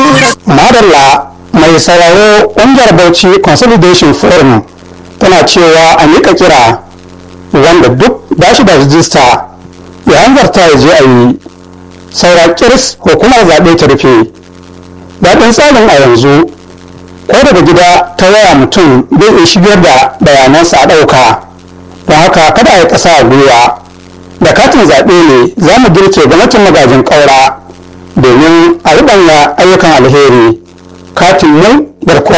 madalla mai sauraro ƙungiyar bauchi consolidation forum tana cewa a miƙa kira wanda duk ba shi da rijista ya hanzarta ya je a yi saura kirs hukumar zaɓe ta rufe daɗin tsarin a yanzu ko daga gida ta waya mutum zai iya shigar da bayanansa a ɗauka don haka kada a yi ƙasa a gwiwa da katin zaɓe ne za mu girke gwamnatin magajin ƙaura domin a riɓanya ayyukan alheri katin mu garkuwar